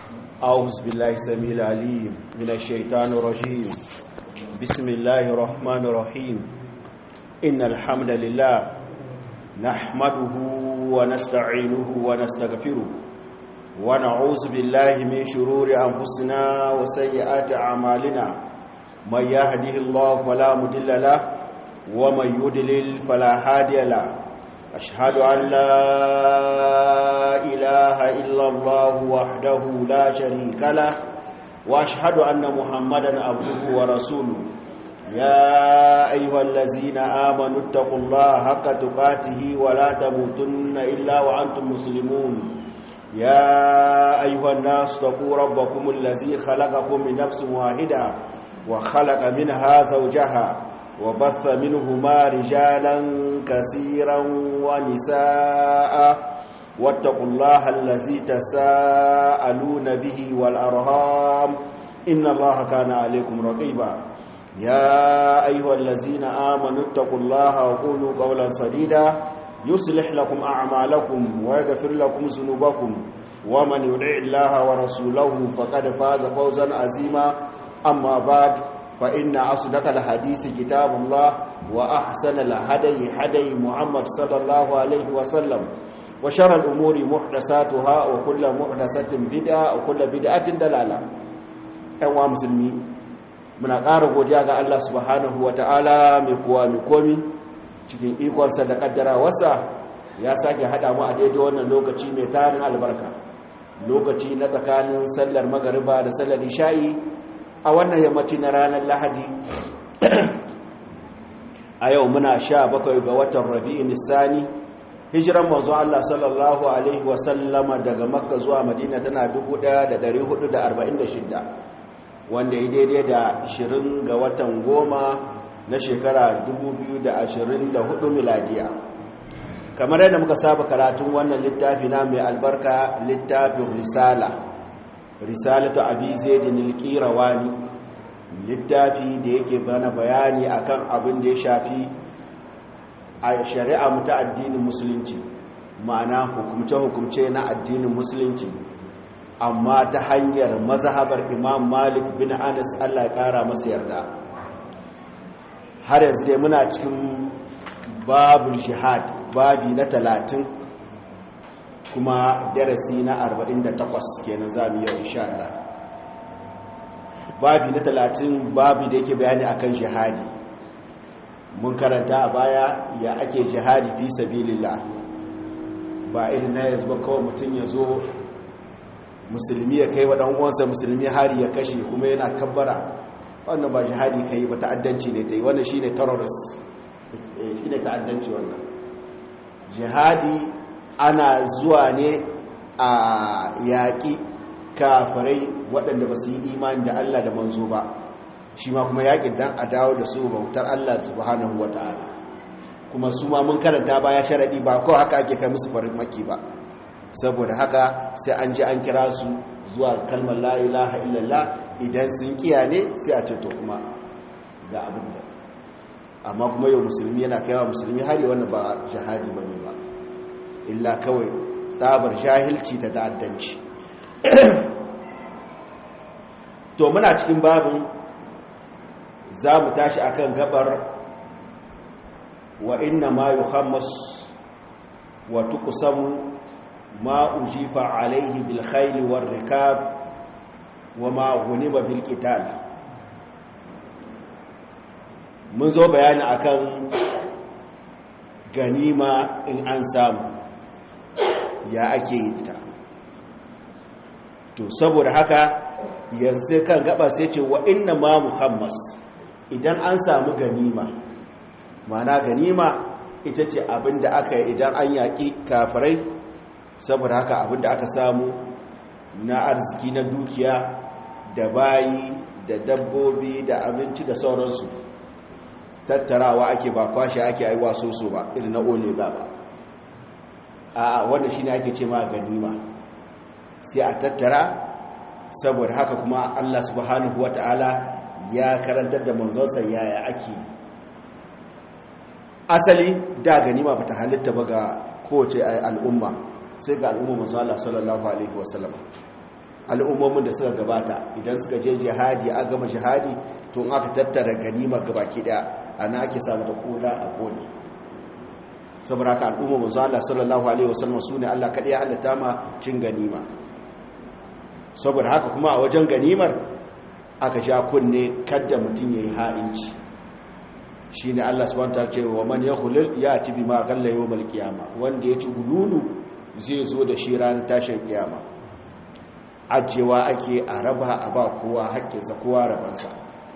أعوذ بالله السميع العليم من الشيطان الرجيم بسم الله الرحمن الرحيم إن الحمد لله نحمده ونستعينه ونستغفره ونعوذ بالله من شرور أنفسنا وسيئات أعمالنا من يهده الله فلا مضل له ومن يضلل فلا هادي له أشهد أن لا إله إلا الله وحده لا شريك له وأشهد أن محمدا عبده ورسوله يا أيها الذين آمنوا اتقوا الله حق تقاته ولا تموتن إلا وأنتم مسلمون يا أيها الناس اتقوا ربكم الذي خلقكم من نفس واحدة وخلق منها زوجها وبث منهما رجالا كثيرا ونساء واتقوا الله الذي تساءلون به والأرهام إن الله كان عليكم رقيبا يا أيها الذين آمنوا اتقوا الله وقولوا قولا سديدا يصلح لكم أعمالكم ويغفر لكم ذنوبكم ومن يطع الله ورسوله فقد فاز فوزا عظيما أما بعد فإن أصدق الحديث كتاب الله وأحسن الهدي هدي محمد صلى الله عليه وسلم وشر الأمور محدثاتها وكل محدثة بدعة وكل بدعة دلالة أيها مسلمين muna ƙara godiya ga Allah subhanahu wa ta'ala mai kuwa mai komi cikin ikonsa da ƙaddara wasa ya sake haɗa mu a daidai wannan lokaci mai tarin albarka lokaci na tsakanin sallar magariba da sallar isha'i a wannan yammaci na ranar lahadi a yau muna sha bakwai ga watan rabi'in nisani hijiran manzo Allah sallallahu alaihi wasallama daga makka zuwa madina tana 1446 wanda ya daidai da 20 ga watan goma na shekara 2024 miladiya kamar yadda muka saba karatun wannan littafi na mai albarka littafin risala risalatu abi zaidin alqirawani littafi da yake bana bayani akan abin da ya shafi a shari'a mu ta addinin musulunci ma'ana hukumce-hukumce na addinin musulunci amma ta hanyar mazhabar imam malik bin anas allah ya kara masa yarda har yanzu dai muna cikin babul jihad babi na talatin kuma darasi na 48 kenan za mu yi insha Allah babi na 30 babi da yake bayani akan jihadi mun karanta a baya ya ake jihadi fi sabilillah ba irin na yanzu ba kawai mutum ya zo musulmi ya kai wa dan uwansa musulmi hari ya kashe kuma yana kabbara wannan ba jihadi kai ba ta'addanci ne tai wannan shine terrorist shine ta'addanci wannan jihadi ana zuwa ne a yaƙi kafirai waɗanda ba su yi imani da Allah da manzo ba shi ma kuma yaƙin dan a dawo da su bautar Allah subhanahu wata'ala kuma su ma mun karanta baya sharaɗi ba kawai haka ake kai musu farin maki ba saboda haka sai an ji an kira su zuwa kalmar la ilaha illallah idan sun kiya ne sai a ceto kuma ga abin da amma kuma yau musulmi yana kaiwa musulmi hari wannan ba jihadi ba ne ba illa kawai tsabar jahilci ta ta'addanci to muna cikin babin za mu tashi akan gabar wa inna ma yuhammas wa tuqsamu ma ujifa alaihi bil khayli war rikab wa ma ghuniba bil qital mun zo bayani akan ganima in an samu ya ake yi ita to saboda haka yanzu kan gaba sai ce wa inna ma muhammas idan an samu ganima mana ganima ita ce abinda aka yi idan an yaƙi kafirai saboda haka abinda aka samu na arziki na dukiya da bayi da dabbobi da abinci da sauransu tattarawa ake ba kwashe ake aiwa soso ba irin na ole ba a wanda shi ne ake ce ma ganima sai a tattara saboda haka kuma Allah subhanahu wata'ala ya karantar da manzonsa yaya ake asali da ganima bata halitta ba ga kowace al'umma sai ga al'umma manzo Allah sallallahu alaihi wasallam al'ummomin da suka gabata idan suka je jihadi a gama jihadi to in aka tattara ganimar gabaki daya ana ake samu da kula a kone saboda haka al'umma manzo Allah sallallahu alaihi wasallam sune Allah kadai ya halatta ma cin ganima saboda haka kuma a wajen ganimar aka sha kunne kada mutum yayi ha'inci shine Allah subhanahu wa ta'ala ce wa man yakhulul yati bima qalla yawmal qiyama wanda ya ci gululu zai zo da shi ranar tashin kiyama ajewa ake a raba a ba kowa haƙƙinsa kowa rabansa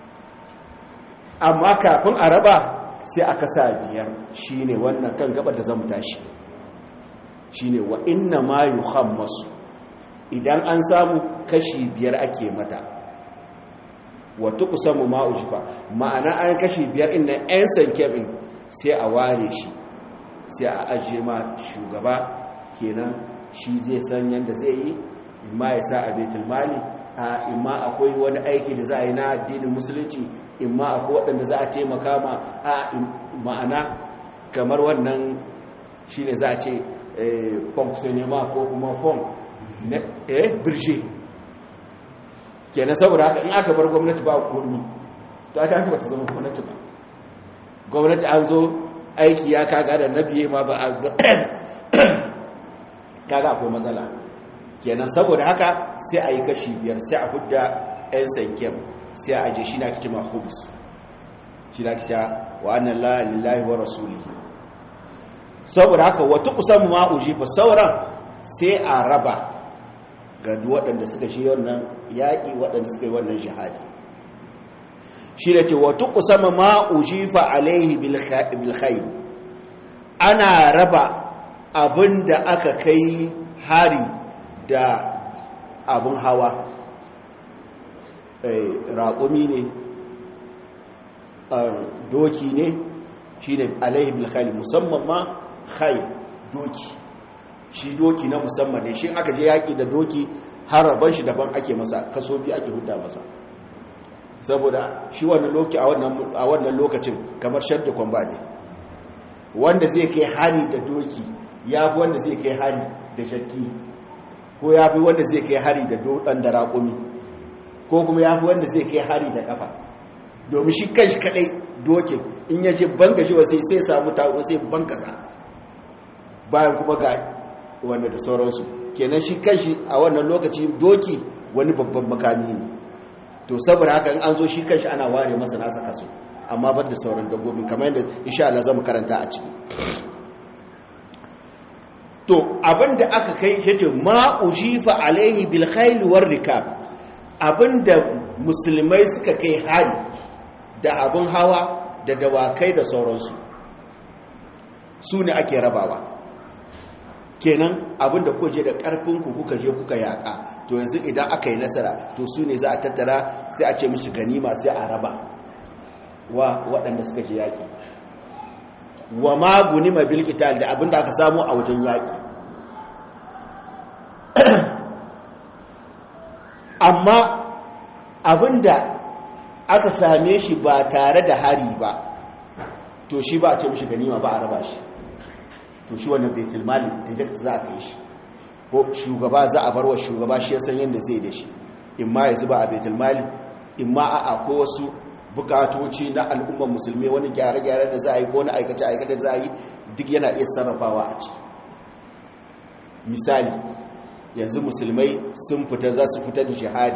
amma kafin a raba sai aka sa biyar shine wannan kan gabar da zamu tashi shine wa inna ma yuhammasu idan an samu kashi biyar ake mata wa tuqsamu ma ujiba ma'ana an kashi biyar inda yan sanke din sai a ware shi sai a ajiye ma shugaba kenan shi zai san yanda zai yi imma ya sa a baitul mali a imma akwai wani aiki da za a yi na addinin musulunci imma akwai waɗanda za a taimaka ma a ma'ana kamar wannan shi ne za a ce fonksiyonema ko kuma fon na eh birje kenan saboda haka in aka bar gwamnati ba komi to aka haka bata zama gwamnati ba gwamnati an zo aiki ya kaga da na biye ma ba a kaga akwai matsala kenan saboda haka sai a yi kashi biyar sai a hudda 'yan sankem sai a aje shi na kita mahums shi na kita wa annan lillahi wa rasuli saboda haka wata kusan ma'uji fa sauran sai a raba ga waɗanda suka shi wannan yaƙi waɗanda suka yi wannan shahadi shi da ce wata kusan ma'uji fa alaihi bilhaini ana raba abin da aka kai hari da abin hawa raƙumi ne doki ne shi ne alaihi bilkhali musamman ma khai doki shi doki na musamman ne shi aka je yaƙi da doki har rabon shi daban ake masa kaso biyu ake huta masa saboda shi a wannan lokacin kamar shadda kwamba ne wanda zai kai hari da doki ya fi wanda zai kai hari da shakki ko ya fi wanda zai kai hari da dutsen da raƙumi ko kuma ya fi wanda zai kai hari da ƙafa domin shi kan shi kaɗai dokin in ya je banka shi wasai sai samu taro sai bankasa bayan kuma ga wanda da sauransu kenan shi kan shi a wannan lokaci doki wani babban makami ne to saboda haka in an zo shi kan shi ana ware masa nasa kaso amma bar da sauran dabbobin kamar yadda insha Allah zamu karanta a ciki to abinda aka kai shi ce ma ujifa alaihi bil khayl war rikab abinda musulmai suka kai hari da abin hawa da dawakai da sauransu su ne ake rabawa kenan abinda kuka je da karfinku kuka je kuka yaka to yanzu idan aka yi nasara to su ne za a tattara sai a ce mishi ganima sai a raba wa waɗanda suka je yaƙi wa ma gunima bil qital da abinda aka samu a wajen yaƙi amma abinda aka same shi ba tare da hari ba to shi ba a ce mishi ganima ba a raba shi to shi wannan baitul mali direct za a kai shi ko shugaba za a bar wa shugaba shi ya san yadda zai da shi in ma ya zuba a baitul mali in ma a ko wasu bukatoci na al'ummar musulmi wani gyare-gyare da za a yi ko wani aikace-aikace da za a yi duk yana iya sarrafawa a ciki misali yanzu musulmai sun fita za su fita da jihadi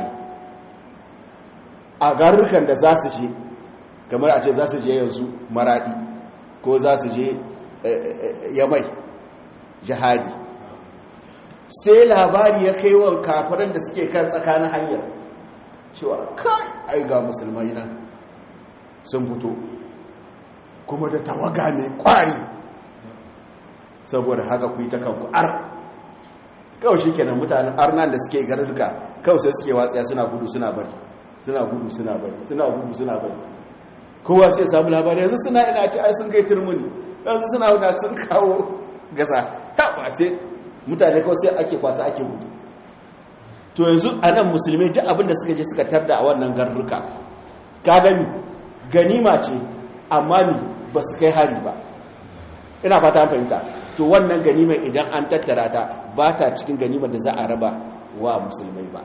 a garurukan da za su je kamar a ce za su je yanzu maradi ko za su je yamai jihadi sai labari ya kai wa kafiran da suke kan tsakanin hanyar cewa kai ai ga musulmai nan sun fito kuma da tawaga mai kwari saboda haka ku yi ta kanku ar kawai shi kenan mutanen arnan da suke garuruka kawai sai suke watsaya suna gudu suna bari suna gudu suna bari suna gudu suna bari kowa sai samu labari yanzu suna ina ce ai sun kai turmuni yanzu suna wadda sun kawo gasa ta ba sai mutane kawai sai ake kwasa ake gudu to yanzu a nan musulmi duk abinda suka je suka tarda a wannan garuruka ka gani ganima ce amma ni ba su kai hari ba ina fata an fahimta to wannan ganimar idan an tattara ta ba ta cikin ganimar da za a raba wa musulmai ba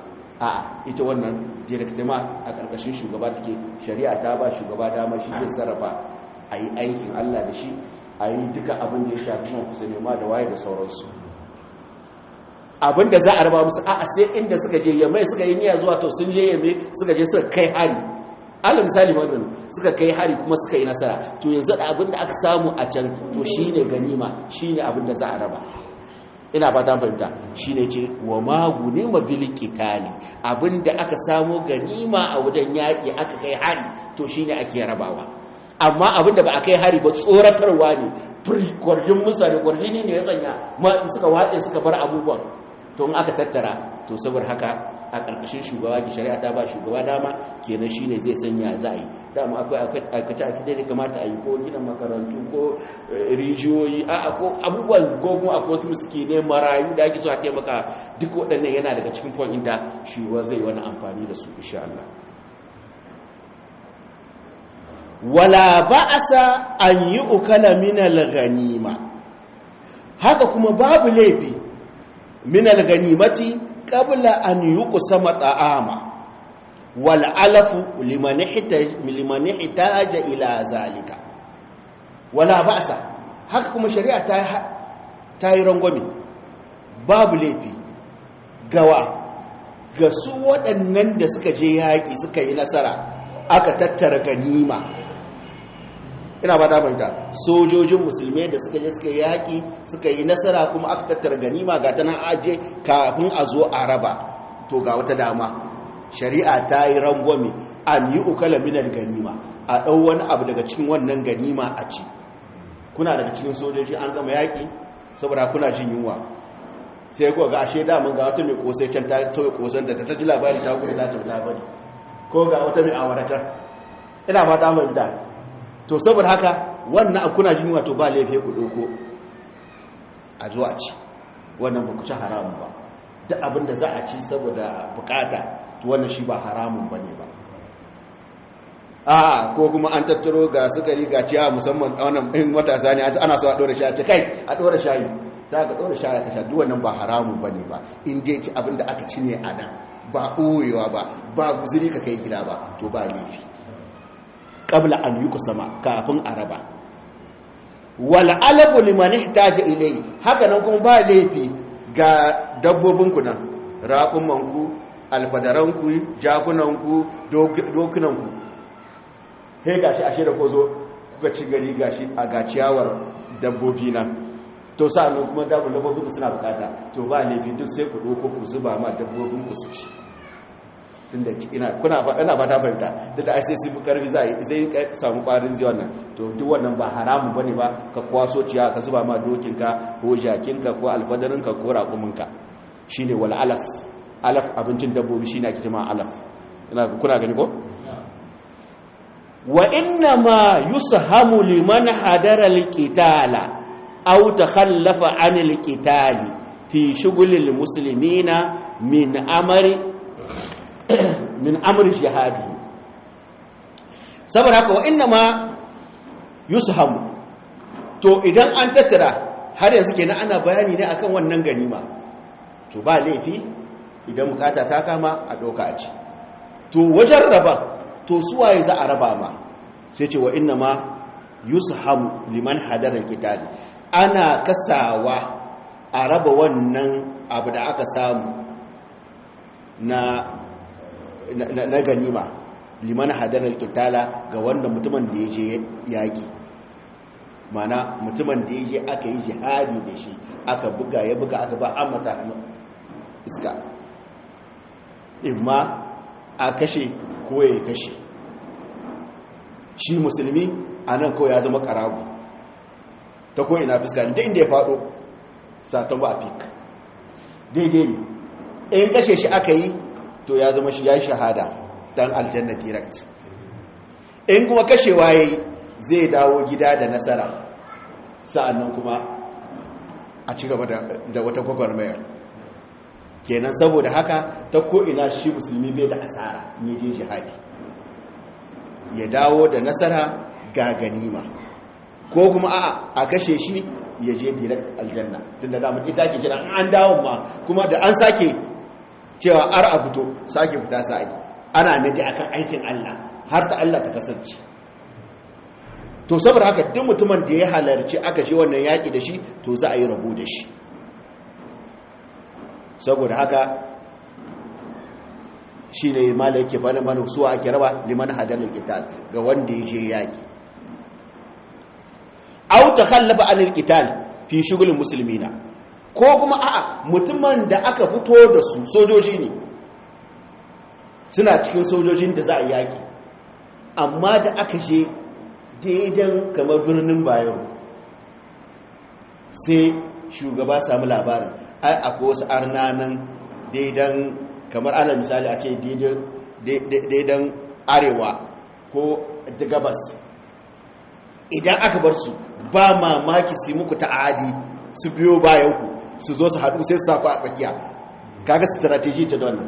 a ita wannan direktima a ƙarƙashin shugaba take shari'a ta ba shugaba dama shi zai sarrafa a yi aikin allah da shi a yi duka abin da ya shafi man kusa nema da waye da sauransu abin da za a raba musu a sai inda suka je yamma suka yi niyya zuwa to sun je yamma suka je suka kai hari alal misali madon suka kai hari kuma suka yi nasara to yanzu da abin da aka samu a can to shine ganima shine abin da za a raba ina fata fahimta shine ce wa maguni mabili qitali abin da aka samu ganima a wajen yaƙi aka kai hari to shine ake rabawa amma abin da ba a kai hari ba tsoratarwa ne kwarjin mutane kwarjini ne ya sanya suka watse suka bar abubuwan to in aka tattara to saboda haka a ƙarƙashin shugaba ke shari'a ta ba shugaba dama kenan shine zai sanya za a yi dama akwai aikace aikace da kamata a yi ko gina makarantu ko rijiyoyi a ko abubuwan ko kuma akwai wasu suke ne marayu da ake so a taimaka duk waɗannan yana daga cikin fon inda shugaba zai wani amfani da su insha Allah wala ba'asa an yi ukala minal ganima haka kuma babu laifi minal ganimati qabla an yuqsama ta'ama wal alafu liman liman ihtaja ila zalika wala ba'sa haka kuma shari'a ta ta yi rangwame babu laifi gawa ga su waɗannan da suka je yaƙi suka yi nasara aka tattara ganima ina ba damanta sojojin musulmai da suka je suka yi yaƙi suka yi nasara kuma aka tattara ganima ga ta nan aje kafin a zo a raba to ga wata dama shari'a ta yi rangwame an yi ukala minar ganima a ɗau wani abu daga cikin wannan ganima a ci kuna daga cikin sojoji an gama yaƙi saboda kuna jin yunwa sai kuwa ga ashe daman ga wata mai kosai can ta tauye kosan da ta ji labari ta gudu ta tafi labari ko ga wata mai awaratar ina fata mai da to saboda haka wannan kuna jin wato ba laifi ku doko a zuwa ci wannan ba ku ci haramun ba duk abin da za a ci saboda bukata to wannan shi ba haramun ba ne ba a ko kuma an tattaro ga sukari ga ciya musamman wannan in matasa ne ana so a dora shayi ce kai a dora shayi za ka dora shayi ka sha duk wannan ba haramun ba ne ba in dai ci abin da aka ci ne a nan ba ɓoyewa ba ba guzuri ka kai gida ba to ba laifi qabla an yuqsama kafin araba wal alabu liman ihtaja ilay haka nan kuma ba laifi ga dabbobin ku nan raƙuman ku alfadaran ku jakunan ku dokunan ku he gashi ashe da kozo kuka ci gari gashi a gaciyawar dabbobi nan to sa'annan kuma dabbobin suna bukata to ba laifi duk sai ku doko ku zuba ma dabbobin ku su ci tunda ina kuna ina ba ta fahimta da da sai sun karfi zai zai samu kwarin ji wannan to duk wannan ba haramu bane ba ka kwaso ciya ka zuba ma dokin ka ko jakin ka ko alfadarin ka ko raƙumin ka shine wal alaf alaf abincin dabbobi shine ake cewa alaf ina kuna gani ko wa inna ma yushamu liman hadara alqitala aw takhallafa anil qitali fi shughulil muslimina min amri min amr jihadi saboda haka wa inna ma yushamu to idan an tattara har yanzu kenan ana bayani ne akan wannan ganima to ba laifi idan bukata ta kama a doka a ci to wajen raba to suwaye za a raba ma sai ce wa inna ma yushamu liman hadara alkitali ana kasawa a raba wannan abu da aka samu na na ganima liman hadanar kitala ga wanda mutumin da ya je yaƙi mana mutumin da ya je aka yi jihadi da shi aka buga ya buga aka ba amata iska imma a kashe ko ya kashe shi musulmi a nan kawai ya zama karagu ta ko ina fuska da inda ya faɗo satan ba a fik daidai ne in kashe shi aka yi to ya zama shi ya shahada dan aljanna direct in kuma kashewa yayi zai dawo gida da nasara sa'annan kuma a ci gaba da wata gwagwarmayar kenan saboda haka ta ko'ina shi musulmi bai da asara ne je jihadi ya dawo da nasara ga ganima ko kuma a a kashe shi ya je direct aljanna tun da damar ita ke kira an dawo ma kuma da an sake cewa ar a fito sake fita sa'ai ana nadi akan aikin Allah har ta Allah ta kasance to saboda haka duk mutumin da ya halarci aka je wannan yaƙi da shi to za a yi rabo da shi saboda haka shi ne mala yake bane mana suwa ake raba liman hadalar qital ga wanda ya je yaƙi aw takhallafa anil qital fi shughulil muslimina ko kuma a'a mutumin da aka fito da su sojoji ne suna cikin sojojin da za a yaƙi amma da aka je daidan kamar birnin bayan sai shugaba samu labarin ai akwai wasu arnanan daidan kamar ana misali a ce daidan arewa ko da gabas idan aka bar su ba mamaki su muku ta'adi su biyo bayanku su zo su haɗu sai su saku a tsakiya kaga strategy ta wannan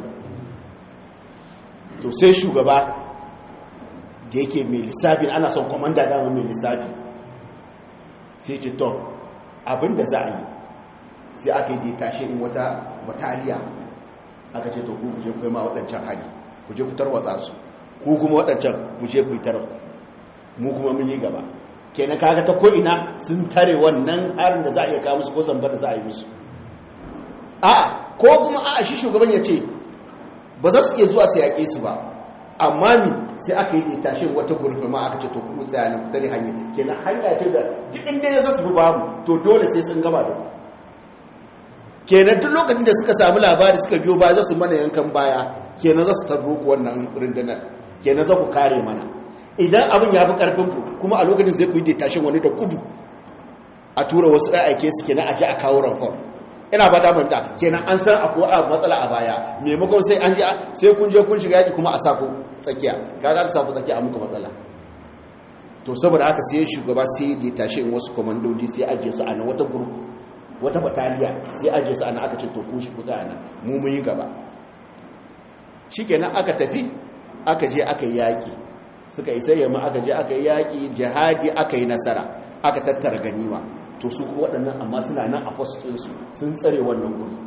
to sai shugaba da yake mai lissafi ana son kwamanda dama mai lissafi sai ce to abinda za a yi sai aka yi da tashi in wata bataliya aka ce to ku kuje ku ma waɗancan hari ku je ku tarwatsa su ku kuma waɗancan ku je ku yi tarwa mu kuma mun yi gaba kenan kaga ta ko ina sun tare wannan harin da za a iya kawo musu ko zamba da za a yi musu a'a ko kuma a'a shi shugaban ya ce ba za su iya zuwa su yaƙe su ba amma mi sai aka yi da tashin wata gurfi ma aka ce to kuɗu tsaya ne ku tare hanya kenan hanya ce da duk inda ya zasu bi babu to dole sai sun gaba da ku kenan duk lokacin da suka samu labari suka biyo baya za su mana yankan baya kenan za su tarro ku wannan rundunar kenan za ku kare mana idan abin ya fi karfin ku kuma a lokacin zai ku yi da tashin wani da kudu a tura wasu ɗan aike su kenan a ji a kawo ranfon ina ba ta manta kenan an san akwai a matsala a baya maimakon sai an sai kun je kun shiga yaki kuma a sako tsakiya kaga aka sako tsakiya a muku matsala to saboda haka sai shugaba sai da tashi in wasu komandodi sai ajiye su a nan wata group wata bataliya sai ajiye su a nan aka ce to ku shi kuta nan mu mun yi gaba shikenan aka tafi aka je aka yi yaki suka isa yamma aka je aka yi yaki jihadi aka yi nasara aka tattara ganima to su kuma waɗannan amma suna nan a fasitinsu sun tsare wannan guri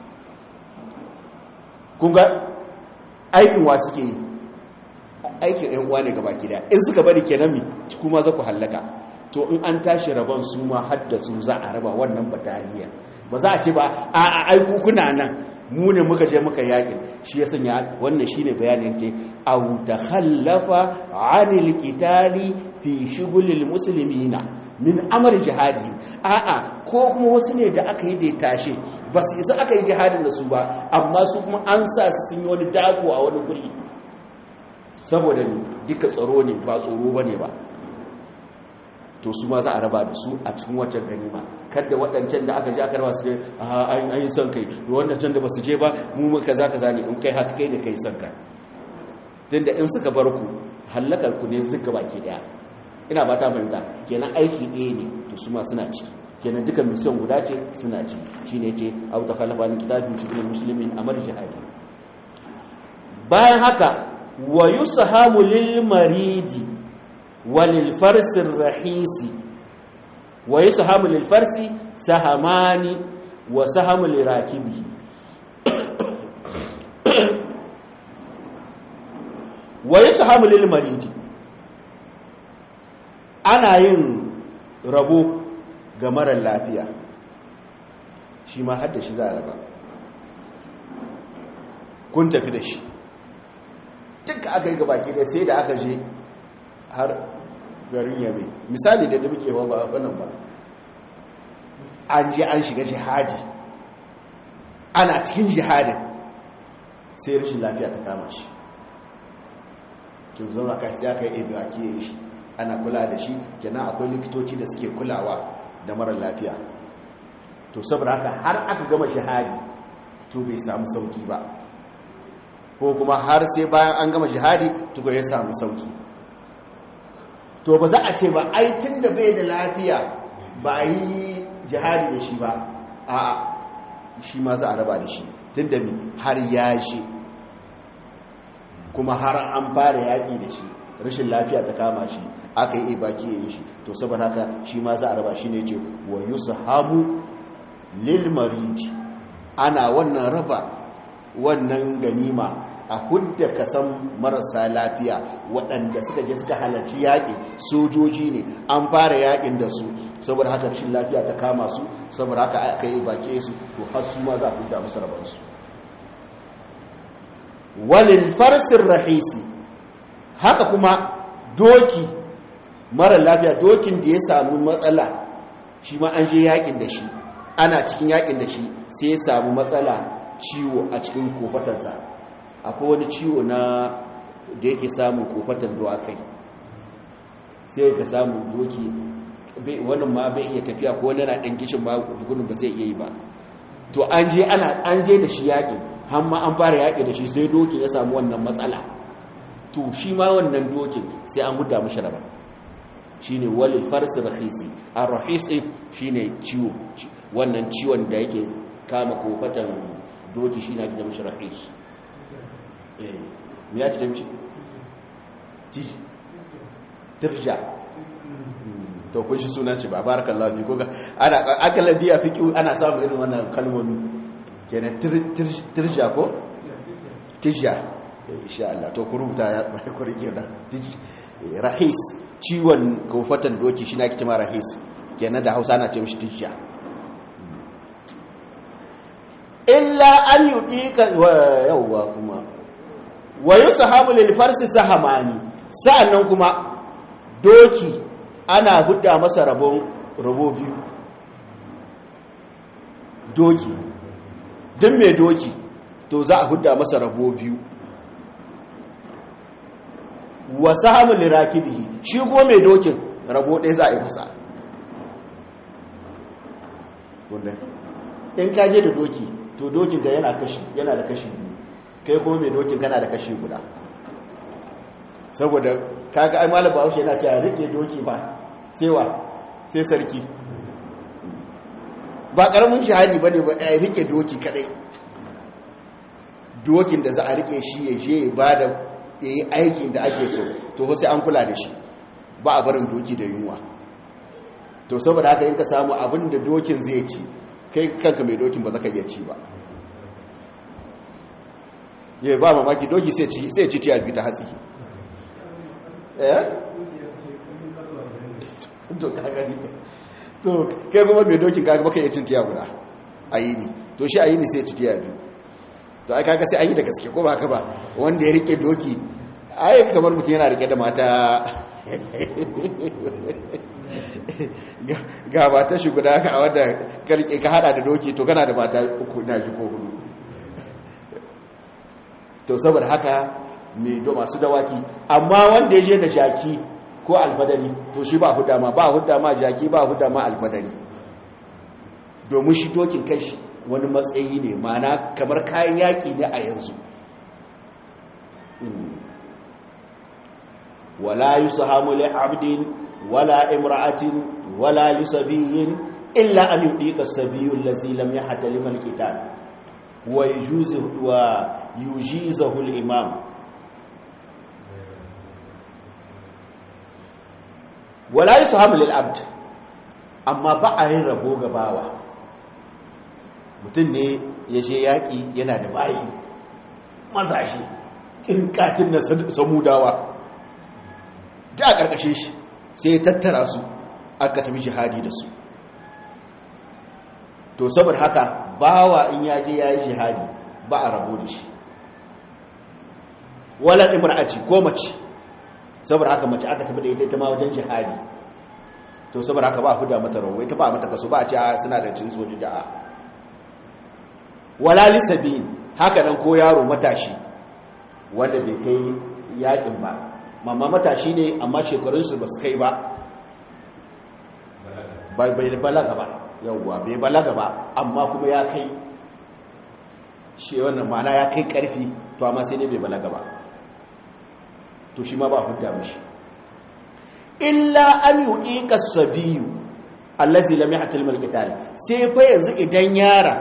kunga aikin wa suke yi aikin ɗan uwa ne gaba gida in suka bari kenan mi kuma za ku hallaka to in an tashi rabon su ma haddasu za a raba wannan bataliya ba za a ce ba a aiku kuna nan mu ne muka je muka yakin shi ya sanya wannan shine bayanin ke au takhallafa anil qitali fi shughulil muslimina min amr jihadi a'a ko kuma wasu ne da aka yi da tashe ba su isa aka yi jihadin da su ba amma su kuma an sa su sun yi wani dago a wani guri saboda ne duka tsaro ne ba tsoro bane ba to su ma za a raba da su a cikin wancan ganima kada waɗancan da aka ji aka raba su ne a yi son kai da waɗancan da ba su je ba mu muka za ka zane in kai haka kai da kai son kai tun da in suka bar ku hallakar ku ne zuka baki ɗaya ina ba ta fahimta kenan aiki ɗaya ne to su ma suna ciki kenan duka mission guda ce suna ciki shi ne ce abu ta kallafa ni kitabin cikin musulmin amar jihadi bayan haka wa yusahamu lil maridi وللفرس الرحيس ويسهم للفرس سهمان وسهم لراكبه ويسهم للمريض ana yin rabo ga marar lafiya shi ma hadda shi za a raba kun tafi da shi duka aka yi gabaki da sai da aka je har garin yabe misali da muke wa ba wannan ba an je an shiga jihadi ana cikin jihadin sai rashin lafiya ta kama shi kin zauna kai sai aka yi evacuate shi ana kula da shi kenan akwai likitoci da suke kulawa da mara lafiya to saboda haka har aka gama jihadi to bai samu sauki ba ko kuma har sai bayan an gama jihadi to ya samu sauki to ba za a ce ba ai tun da bai da lafiya ba yi jihadi da shi ba a shi ma za a raba da shi tun da har ya shi kuma har an fara yaƙi da shi rashin lafiya ta kama shi aka yi baki ya yi shi to saboda haka shi ma za a raba shi ne ce wa yusahamu lil mariji ana wannan raba wannan ganima a hudda kasan marasa lafiya waɗanda suka je suka halarci yaƙi sojoji ne an fara yaƙin da su saboda haka rashin lafiya ta kama su saboda haka aka yi baƙe su to har su ma za a hudda musu rabansu walil farsin rahisi haka kuma doki mara lafiya dokin da ya samu matsala shi ma an je yaƙin da shi ana cikin yaƙin da shi sai ya samu matsala ciwo a cikin kofatarsa akwai wani ciwo na da yake samun kofatar dawakai sai ka samu doki wannan ma bai iya tafiya ko wani na ɗan gishin ba gudun ba zai iya yi ba to an je ana an je da shi yaƙi har ma an fara yaƙi da shi sai doki ya samu wannan matsala to shi ma wannan dokin sai an guda mashi raba shine walil farsi rahisi a rahisi shine ciwo wannan ciwon da yake kama kofatan doki shi na gida mashi rahisi ya ce mishi tirja to kun shi suna ce ba barakallahu fi koga ana akalla biya fiki ana samun irin wannan kalmomi kenan tirja ko tirja insha Allah to ku rubuta ya bai ku rike da rahis ciwon kofatan doki shi na kici ma rahis kenan da Hausa ana ce mishi tirja illa an yudika yawwa kuma wa yusahabu lil farsi sahamani sa'annan kuma doki ana gudda masa rabon rabo biyu doki din mai doki to za a gudda masa rabo biyu wa sahabu lirakibihi shi ko mai dokin rabo ɗaya za a yi masa in ka je da doki to dokin ga yana kashi yana da kashi biyu kai kuma mai dokin kana da kashi guda saboda kaga ai malam bahaushe yana cewa rike doki ba sai wa sai sarki ba karamin shahadi bane ba ai rike doki kadai dokin da za a rike shi ya je ba da yayi aikin da ake so to sai an kula da shi ba a barin doki da yunwa to saboda haka in ka samu abin da dokin zai ci kai kanka mai dokin ba za ka iya ci ba ya ba mamaki doki sai ci tiya biyu ta hatsi eh to kagani to kai kuma mai dokin kaga baka yi tun tiya guda a yi ne to shi a yi ne sai ci tiya biyu to ai kaga sai an yi da gaske ko ba haka ba wanda ya rike doki ai kamar mutum yana rike da mata ga mata shi guda ka wadda ka hada da doki to kana da mata uku na ji ko hudu to saboda haka mai do masu dawaki amma wanda ya je da jaki ko alfadari to shi ba hudda ma ba hudda ma jaki ba hudda ma alfadari domin shi dokin kashi wani matsayi ne mana kamar kayan yaƙi ne a yanzu wala yusahamu li abdin wala imra'atin wala li sabiyin illa an yudika sabiyul ladzi lam yahtalim al-qital wa yujizuhu wa yujizuhu al-imam wala yusahamu lil abd amma ba a yin rabo ga bawa mutum ne ya je yaƙi yana da bayi mazashi ƙinƙatin na samudawa da a ƙarƙashin shi sai ya tattara su aka tafi jihadi da su to saboda haka bawa in ya je ya yi jihadi ba a rabo da shi wala imra'aci ko mace saboda haka mace aka tafi da ita ita ma wajen jihadi to saboda haka ba a huda mata rawo ita ba a mata kaso ba a ce suna da cin soji da wala lisabin haka nan ko yaro matashi wanda bai kai yakin ba mamma matashi ne amma shekarunsu ba su kai ba bai balaga ba yauwa bai balaga ba amma kuma ya kai shi wannan ma'ana ya kai karfi to amma sai ne bai balaga ba to shi ma ba hudda mishi illa an yu'ika sabiyu allazi lam yahtal mal qital sai fa yanzu idan yara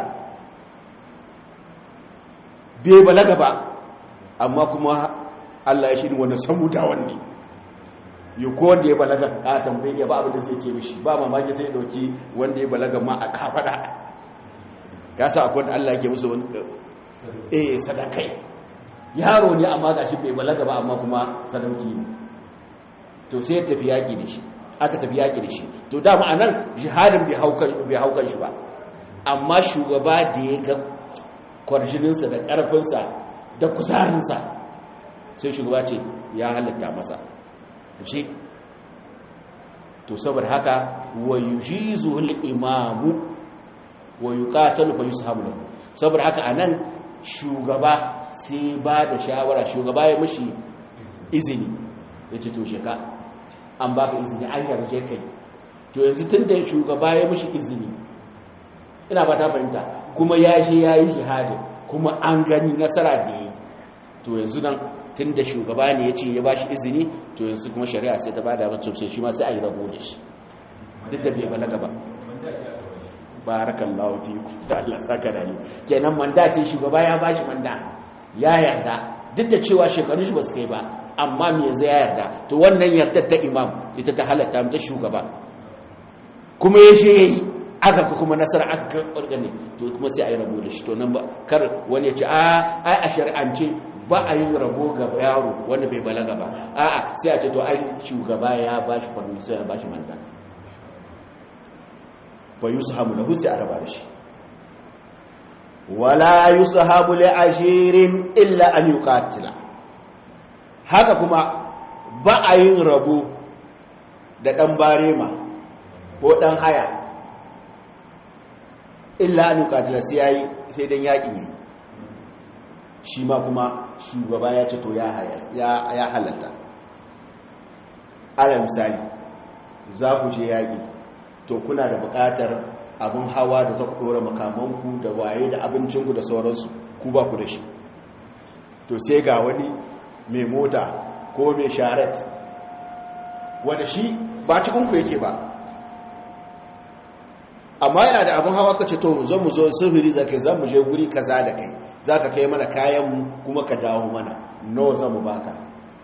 bai balaga ba amma kuma Allah ya shirin wanda samu da wanne yi ko wanda ya balaga katon bai iya ba abin da zai ce mishi ba mamaki sai dauki wanda ya balaga ma a kafada ka sa akwai wanda Allah ke musu eh sadakai yaro ne amma gashi bai balaga ba amma kuma sadauki ne to sai ya tafi yaƙi da shi aka tafi yaƙi da shi to dama a nan jihadin bai haukan shi ba amma shugaba da ya ga kwarjininsa da ƙarfinsa da kuzarinsa sai shugaba ce ya halitta masa ce to saboda haka wa yujizu imamu wa yuqatalu fa yushabu lahu saboda haka anan shugaba sai ba da shawara shugaba ya mishi izini yace to sheka an baka izini an yarje kai to yanzu tunda shugaba ya mishi izini ina ba ta fahimta kuma ya je ya yi shahada kuma an gani nasara da yi to yanzu nan tun da shugaba ne ya ce ya ba shi izini to yanzu kuma shari'a sai ta ba da mutum sai shi ma sai a yi rabo da shi duk da bai balaga ba barakan lawafi da Allah saka da ni kenan manda ce shugaba ya ba shi manda ya yarda duk da cewa shekarun shi ba su kai ba amma me yanzu ya yarda to wannan yardar ta imam ita ta halatta ta shugaba kuma ya she yayi aka ka kuma nasara aka ƙarƙani to kuma sai a yi rabo da shi to nan ba kar wani ya ce a ai a shari'ance ba a yi rabo ga yaro wanda bai balaga ba a'a sai a ce to ai shugaba ya ba shi permission ya ba shi manda ba yusahabu lahu sai a raba da shi wala yusahabu li ashirin illa an yuqatila haka kuma ba a yin rabo da dan barema ko dan haya illa an yuqatila sai yayi sai dan yaki ne shi ma kuma shugaba ya ce to ya ya halatta ala misali za ku je yaki to kuna da buƙatar abin hawa da za ku ɗora makamanku da waye da abincinku da sauransu ku ba ku da shi to sai ga wani mai mota ko mai sharet wanda shi ba cikinku yake ba amma yana da abin hawa kace to zan mu zo sufuri za kai zan mu je guri kaza da kai za ka kai mana kayanmu kuma ka dawo mana nawa zan mu baka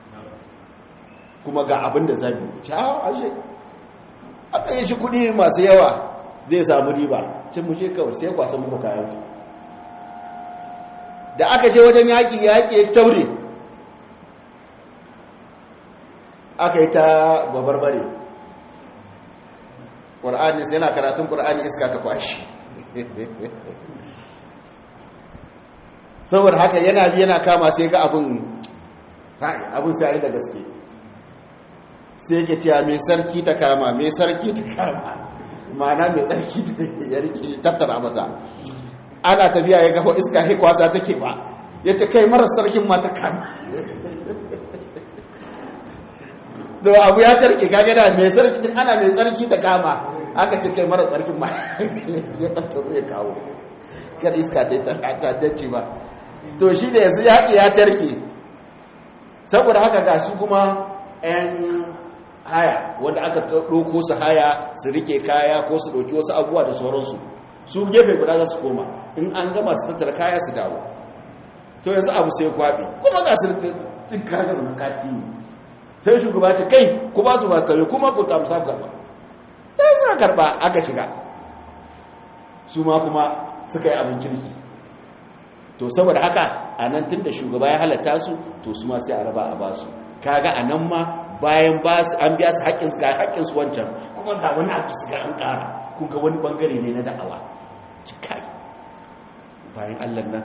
kuma ga abin da zan yi ciao ashe aka yi shi kudi masu yawa zai samu riba cin mu je kawai sai kwasa muku kayan da aka je wajen yaƙi yaƙi ya taure aka yi ta babarbare ƙwar'ani sai yana karatun ƙwar'ani iska ta kwashi saboda haka yana bi yana kama sai ga abin abin sai da gaske sai ke cewa mai sarki ta kama mai sarki ta kama ma'ana mai tsarki ya rike tattara masa ana tafiya ya gafa iska kwasa take ba ya ta kai marar sarkin ma ta kama to abu ya tarke kage da mai sarki din ana mai tsarki ta kama aka ce kai marar sarkin ma ya tattaro ya kawo kar iska ta yi ta dace ba to shi da yanzu yaƙi ya tarke saboda haka ga su kuma 'yan haya wanda aka ɗauko su haya su rike kaya ko su ɗauki wasu abubuwa da sauransu su gefe guda za su koma in an gama su tattara kaya su dawo to yanzu abu sai kwaɓe kuma ga su duk kaga zama kati ne sai shugaba ta kai ku ba su ba kare kuma ku tamsa karɓa sai suna karɓa aka shiga su ma kuma suka yi abin kirki to saboda haka a nan tun da shugaba ya halatta su to su ma sai a raba a ba su kaga a nan ma bayan ba su an biya su haƙƙinsu ga haƙƙinsu wancan kuma ga wani abu su ga an ƙara kun ga wani ɓangare ne na da'awa cikai bayan allah nan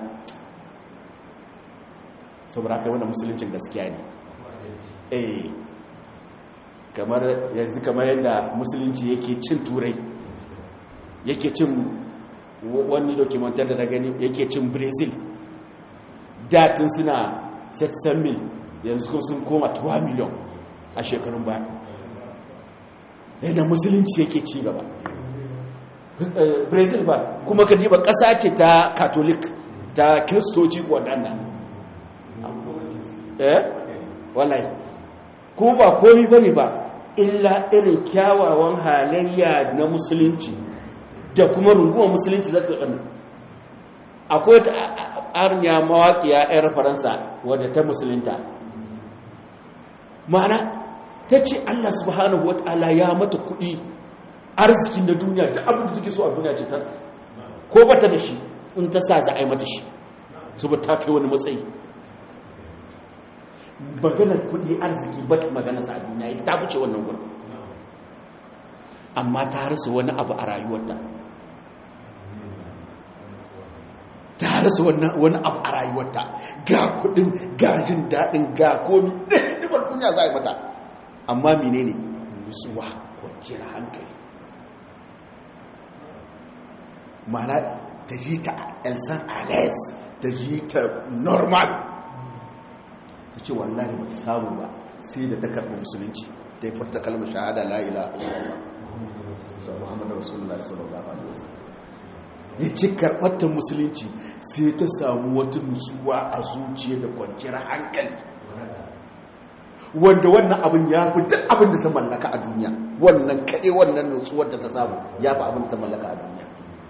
saboda haka wanda musuluncin gaskiya ne eh kamar yanzu kamar yadda musulunci yake cin turai yake cin wani dokumentar da ta gani yake cin brazil datin suna 700 mil yanzu kuma sun koma 2 miliyan a shekarun baya yadda musulunci yake ci gaba brazil ba kuma ka diba ƙasa ce ta katolik ta kiristoci waɗannan eh wallahi kuma ba komi bane ba illa irin kyawawan halayya na musulunci da kuma rungumar musulunci za ka ƙanu akwai ta arniya mawaƙiya 'yar faransa wadda ta musulunta ma'ana ta ce allah subhanahu wa ta'ala ya mata kuɗi arzikin da duniya da abin da take so a duniya ce ta ko bata da shi in ta sa za a yi mata shi saboda ta kai wani matsayi maganar kudi arziki ba ta magana sa a duniya ita ta wuce wannan gurin amma ta rasa wani abu a rayuwarta ta rasa wani abu a rayuwarta ga kudin ga jin daɗin ga komi ɗin duniya za a yi mata amma menene nutsuwa kwanciyar hankali mana ta ji ta elsan alex ta ji ta normal ta ce wallahi ba ta samu ba sai da ta karɓi musulunci ta yi furta kalmar shahada la'ila a illallah sau muhammadu rasulullah sallallahu alaihi wasallam ya ce karɓar musulunci sai ta samu wata nutsuwa a zuciya da kwanciyar hankali wanda wannan abin ya fi duk abin da ta mallaka a duniya wannan kaɗe wannan nutsuwar da ta samu ya fi abin da ta mallaka a duniya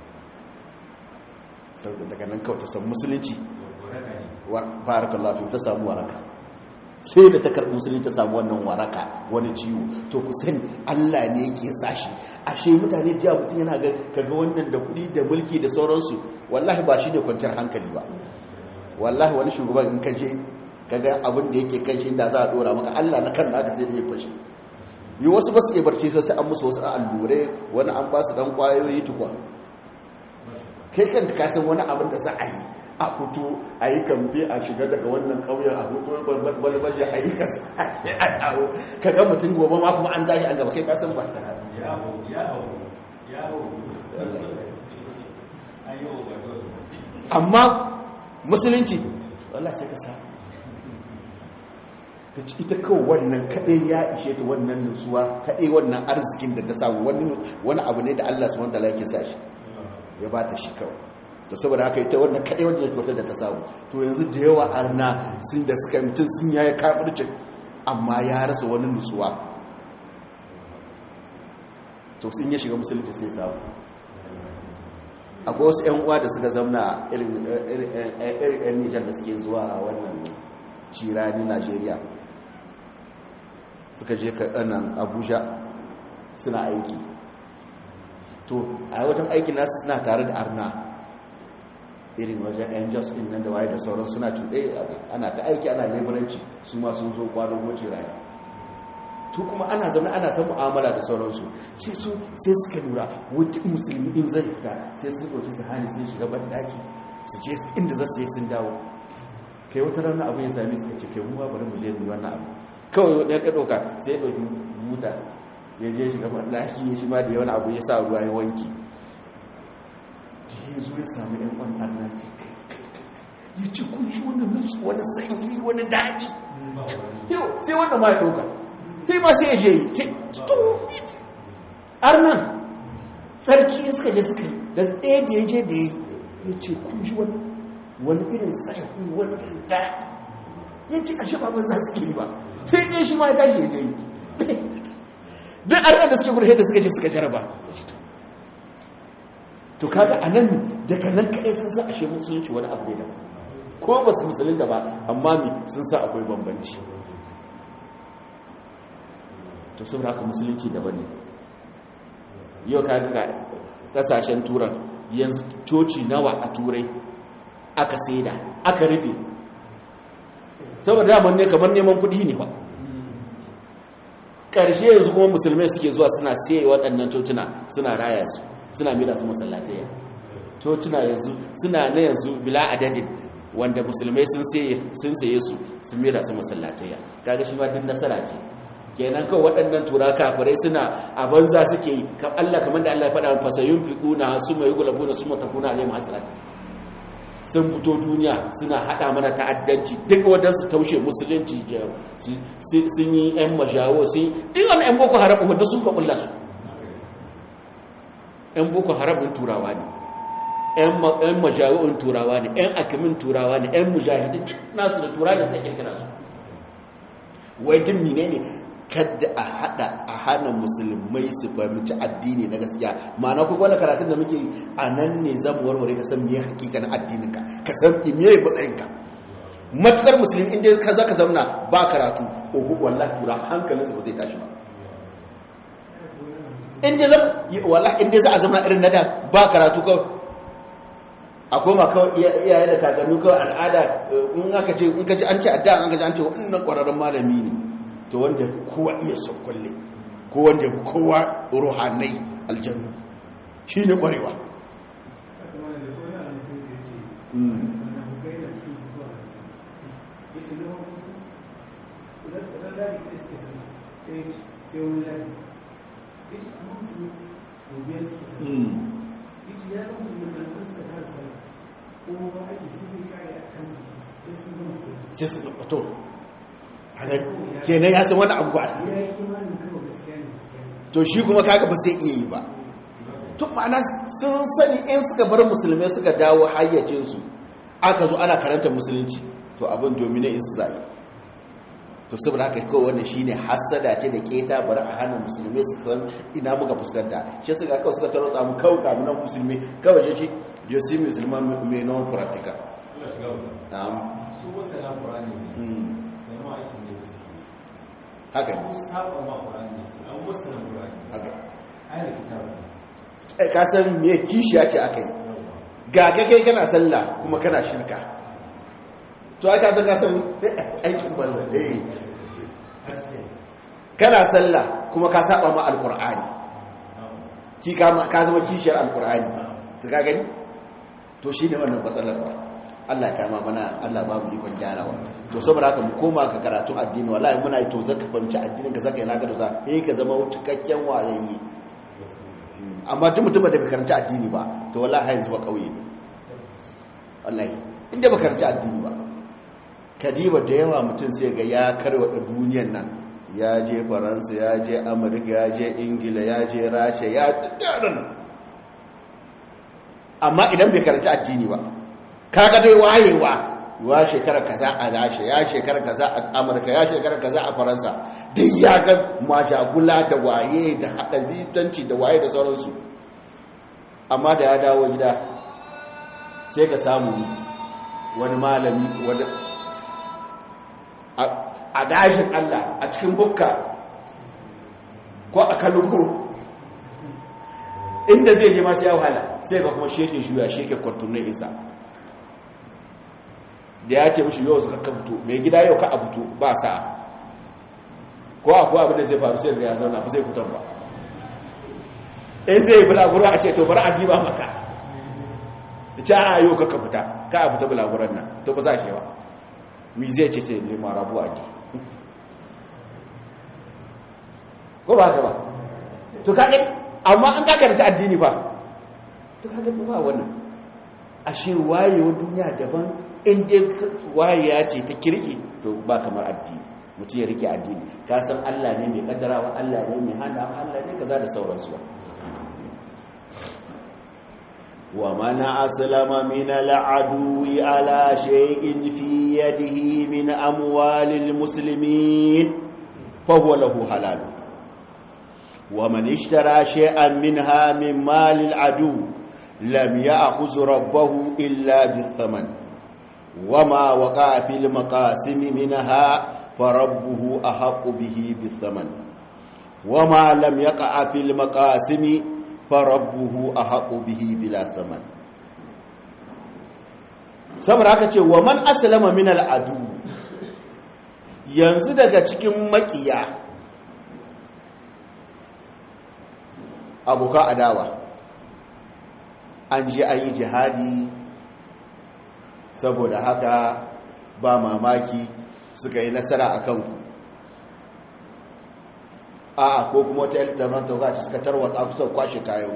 sau daga nan kawai ta samu musulunci barakallahu fi ta samu waraka sai da ta karɓi musulunci ta samu wannan waraka wani ciwo to ku sani Allah ne yake sashi ashe mutane da mutum yana ga kaga wannan da kuɗi da mulki da sauransu wallahi ba shi ne kwanciyar hankali ba wallahi wani shugaban in ka je kaga abin da yake kan shi da za a dora maka Allah na kan naka sai da ya fashe yi wasu ba su iya barci sai an musu wasu allure wani an ba su dan kwayoyi tukwa kai kanka ka san wani abin da za a yi a fito a yi kamfe a shiga daga wannan ƙauyen a fito balbaje a yi kasa a dawo ka ga mutum gobe ma kuma an tashi an gaba kai kasan ba ta amma musulunci wallah sai ka sa ta ci ita kawai wannan kaɗai ya ishe ta wannan nutsuwa kaɗai wannan arzikin da ta samu wani abu ne da allah su wanda laike sa shi ya ba ta shi kawai to saboda haka ita wannan kaɗai wanda cutar da ta samu to yanzu da yawa arna sun da suka mutum sun yaya kafircin amma ya rasa wani nutsuwa to sun ya shiga musulunci sai samu akwai wasu 'yan uwa da suka zamna irin 'yan nijar da suke zuwa wannan cirani najeriya suka je kaɗanan abuja suna aiki to a wajen aikin nasu suna tare da arna irin wajen yan justin nan da waye da sauran suna cuɗe ana ta aiki ana leburanci su ma sun zo kwanon wuce rayu to kuma ana zaune ana ta mu'amala da sauransu sai su sai suka lura wata musulmi in zai fita sai sun ɗauki su hali sun shiga banɗaki su je inda za su yi sun dawo kai wata rana abu ya sami suka ce kai mu ba bari mu je mu wannan abu kawai wani ya ɗauka sai ya ɗauki buta ya je shiga banɗaki ya shi ma da yawan abu ya sa ruwa ya wanki ya zo ya sami ɗan kwan Allah ce ya ce kun shi wani nutsu wani sanyi wani daɗi yau sai wannan ma ya ɗauka sai ma sai ya je yi sai arnan sarki suka je suka yi da tsaye da ya je da ya yi ya ce kun shi wani irin sanyi wani irin daɗi ya ce a shafa ban za su ke yi ba sai ɗaya shi ma ya tashi ya je yi duk arnan da suke gudu da suka je suka jaraba to kaga a nan daga nan kaɗai sun sa ashe musulunci wani abu ne da ko ba su musulunta ba amma mi sun sa akwai bambanci to saboda haka musulunci daban ne yau ka ga kasashen turan yanzu coci nawa a turai aka saida aka rufe saboda daman ne kamar neman kudi ne ba ƙarshe yanzu kuma musulmai suke zuwa suna sai waɗannan cocina suna raya su suna mila su masallatai cocina yanzu suna na yanzu bila adadin wanda musulmai sun saye su sun mila su masallatai kaga shi ma duk nasara ce kenan kawai waɗannan tura kafirai suna a banza suke yi Allah kamar da Allah ya faɗa fasayun fiƙuna su mai gulabu na su matakuna ne masu sun fito duniya suna haɗa mana ta'addanci duk waɗansu taushe musulunci sun yi 'yan mashawo sun yi duk wani 'yan boko haram wadda sun kaɓulla su 'yan boko haram ɗin turawa ne 'yan mashawo ɗin turawa ne 'yan akimin turawa ne 'yan mujahidin nasu da turawa da sai kirkira su wai duk mine ne kadda a hada a hana musulmai su fahimci addini na gaskiya ma'ana ku wani karatun da muke a nan ne zan warware ka san me hakikanin addininka ka san me matsayinka matukar musulmi inda ka za ka zamna ba karatu ohu wallahi tura hankalinsu ba zai tashi ba inda za wallahi inda za a zama irin nada ba karatu ka a koma kawai iyaye da kakannu kawai al'ada in aka ce in ka ji an ce adda an gaji an ce wannan ƙwararren malami ne to wanda kowa iya sauƙulle ko wanda kowa ruhanai aljannu shi ne ƙwarewa sai su to kenan ya san wani abu ba to shi kuma kaga ba sai iya yi ba tun ma'ana sun sani in suka bar musulmai suka dawo hayyacinsu aka zo ana karanta musulunci to abin domine in su zai to saboda haka kawai wannan shine hasada ce da keta bari a hana musulmai su san ina muka fuskanta shi suka kawai suka taro tsamu kawai kamunan musulmi kawai je shi je su musulman mai non practical na'am su wasu na ƙurani ne sai ma aikin ne da suke haka ne su saba ma ƙurani ne an wasu na ƙurani haka ayyar kitabu Eh, ka san me kishiya ce aka yi ga ka kai kana sallah kuma kana shirka to aka san ka san aikin banza eh kana sallah kuma ka saba ma alqur'ani ki ka ka zama kishiyar alqur'ani to ka gani to shine wannan matsalar ba Allah ya kama mana Allah ba mu ikon gyarawa to saboda haka mu koma ga karatun addini wallahi muna yi to zaka fahimci addinin ka zaka yana ga da za eh ka zama cikakken wayayye amma duk mutum da bai karanci addini ba to wallahi yanzu ba kauye ne wallahi inda ba karanci addini ba kadiba da yawa mutum sai ga ya karwada duniyar nan ya je faransa ya je amurka ya je ingila ya je rasha ya daddaran amma idan bai karanci addini ba kaga dai wayewa wa shekara kaza a rasha ya shekara kaza a amurka ya shekara kaza a faransa duk ya ga majagula da waye da haɗabitanci da waye da sauransu amma da ya dawo gida sai ka samu wani malami wadda a dashin allah a cikin bukka ko a kalugu inda zai je masu ya wahala sai ga kuma sheke shuya sheke kwartunan isa da ya ce mishi yau suka kabuto mai gida yau ka abuto ba sa ko akwai abin da zai faru sai ga ya zauna ba zai kutan ba in zai yi bulaguro a ce to bari a jiba maka da ce a yau ka kabuta ka abuta bulaguron nan to ba za ke ba mi zai ce ce ne marabu a ji ko ba ka ba to ka gani amma an ka karanta addini ba to ka gani ba wannan ashe wayewar duniya daban inda wariya ce ta kirki to ba kamar addini mutum ya rike addini ka san Allah ne mai kaddarawa Allah ne mai hana Allah ne kaza da sauransu wa mana aslama min al'adwi ala shay'in fi yadihi min amwalil muslimin fa huwa lahu halal wa man ishtara shay'an minha min malil adu lam ya'khudh rabbahu illa bithaman وما وقع في المقاسم منها فربه أحق به بالثمن وما لم يقع في المقاسم فربه أحق به بلا ثمن saboda haka ce wa man aslama min al'adu yanzu daga cikin makiya abuka adawa an je an yi jihadi saboda haka ba mamaki suka yi nasara a kanku a ko kuma wata yalta ran tauga suka tarwatsa kusa kwashe kayan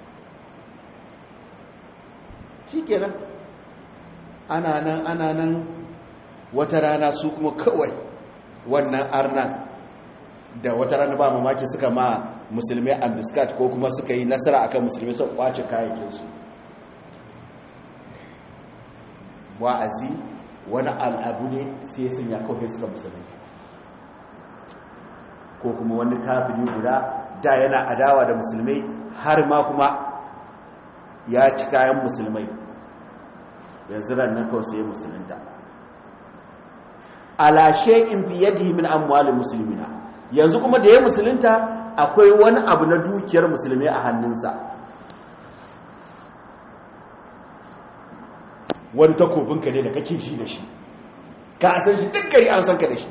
shi kenan ana nan ana nan wata rana su kuma kawai wannan arnan da wata rana ba mamaki suka ma musulmai ambiskat ko kuma suka yi nasara akan musulmai sun kwace kayayyakinsu wa'azi wani al'adu ne sai sun ya kawai suka musulunta ko kuma wani kafiri guda da yana adawa da musulmai har ma kuma ya ci kayan musulmai yanzu rannan kawai sai musulunta alashe in fi yadda min amwalin musulmina yanzu kuma da ya musulunta akwai wani abu na dukiyar musulmai a hannunsa wani takobinka ne da kake shi da shi ka san shi duk gari an san ka da shi